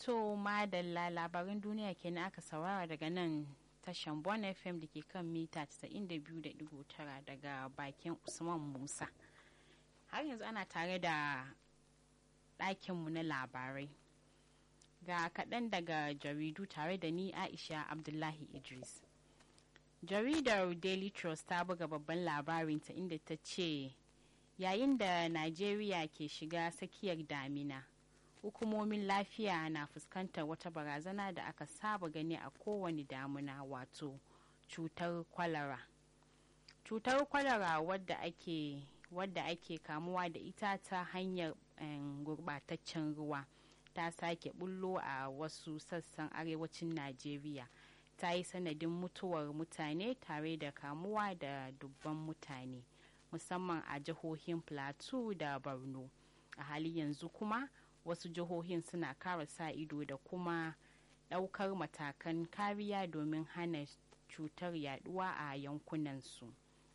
To madalla labarin duniya kenan aka saurara daga nan tashan Bon FM da ke kan mita 92.9 daga bakin Usman Musa. Har yanzu ana tare da ɗakinmu na labarai. Ga kaɗan daga jaridu tare da ni Aisha Abdullahi Idris. Jaridar Daily Trust ta buga babban labarinta inda ta ce yayin da Najeriya ke shiga tsakiyar damina. hukumomin lafiya na fuskantar wata barazana da aka saba gani a kowane damuna wato cutar kwalara cutar kwalara wadda ake wadda ake kamuwa da ita ta hanyar um, gurbataccen ruwa ta sake bullo a wasu sassan arewacin najeriya ta yi sanadin mutuwar mutane tare da kamuwa da dubban mutane musamman a jihohin plateau da borno a halin yanzu kuma wasu jihohin suna kara sa ido da kuma ɗaukar matakan kariya domin hana cutar yaduwa a yankunansu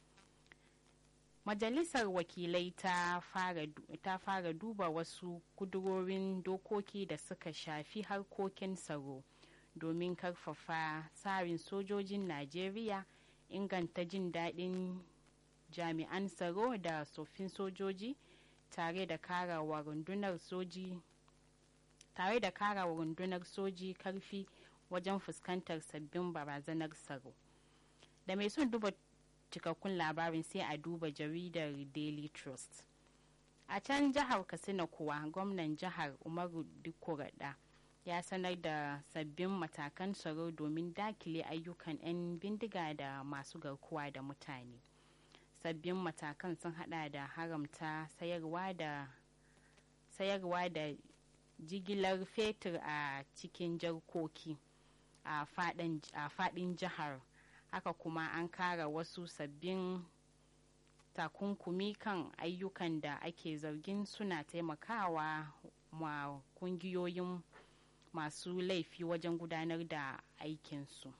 majalisar wakilai ta fara, ta fara duba wasu kudurorin dokoki da suka shafi harkokin tsaro domin karfafa tsarin sojojin najeriya inganta jin daɗin jami'an tsaro da tsoffin sojoji tare da karawa rundunar soji tare da karawa rundunar soji karfi wajen fuskantar sabbin barazanar tsaro da mai son duba cikakkun labarin sai a duba jaridar daily trust a can jihar katsina kuwa gwamnan jihar umaru dikurada ya sanar da sabbin matakan tsaro domin dakile ayyukan 'yan bindiga da masu garkuwa da mutane sabbin matakan sun hada da haramta sayarwa da sayarwa da jigilar fetur a cikin jarkoki a fadin jihar haka kuma an kara wasu sabbin takunkumi kan ayyukan da ake zargin suna taimakawa ma kungiyoyin masu laifi wajen gudanar da aikinsu.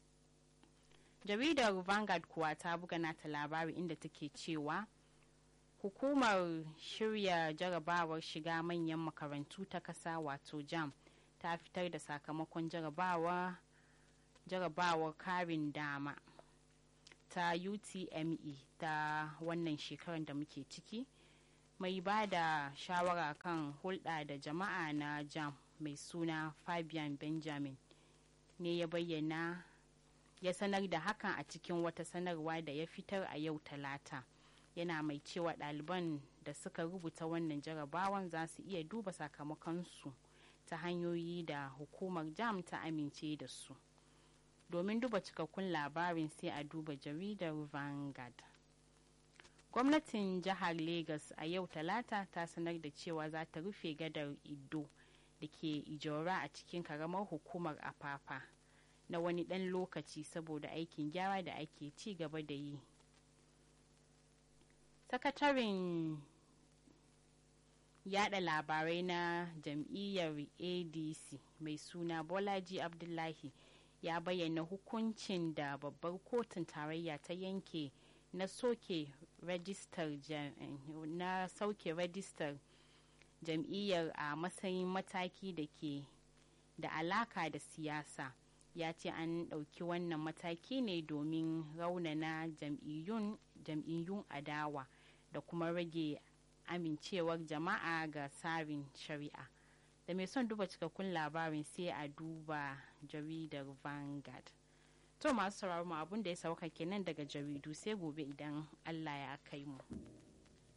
jaridar vanguard kuwa ta buga nata labari inda take cewa hukumar shirya jarabawar shiga manyan makarantu ta kasa wato jam ta fitar da sakamakon jarabawa jarabawar karin dama ta utme ta wannan shekarar da muke ciki mai ba da shawara kan hulɗa da jama'a na jam mai suna fabian benjamin ne ya bayyana ya sanar da hakan a cikin wata sanarwa da ya fitar a yau talata yana mai cewa ɗaliban da suka rubuta wannan jarabawan za su iya duba sakamakonsu ta hanyoyi da hukumar jam ta amince da su domin duba cikakkun labarin sai a duba jaridar vanguard gwamnatin jihar lagos a yau talata ta sanar da cewa za ta rufe gadar ido da ke ijora a cikin karamar hukumar afafa na wani ɗan lokaci saboda aikin gyara da ake ci gaba da yi sakataren yada labarai na jam'iyyar adc mai suna bolaji abdullahi ya bayyana hukuncin da babbar kotun tarayya ta yanke na soke rajistar na sauke rajistar jam'iyyar a matsayin mataki da ke da alaka da siyasa ya ce an ɗauki wannan mataki ne domin raunana jam'iyyun adawa da kuma rage amincewar jama'a ga tsarin shari'a da mai son duba cikakkun labarin sai a duba jaridar vanguard to masu sauraro mu abun da ya sauka kenan daga jaridu sai gobe idan allah ya kai mu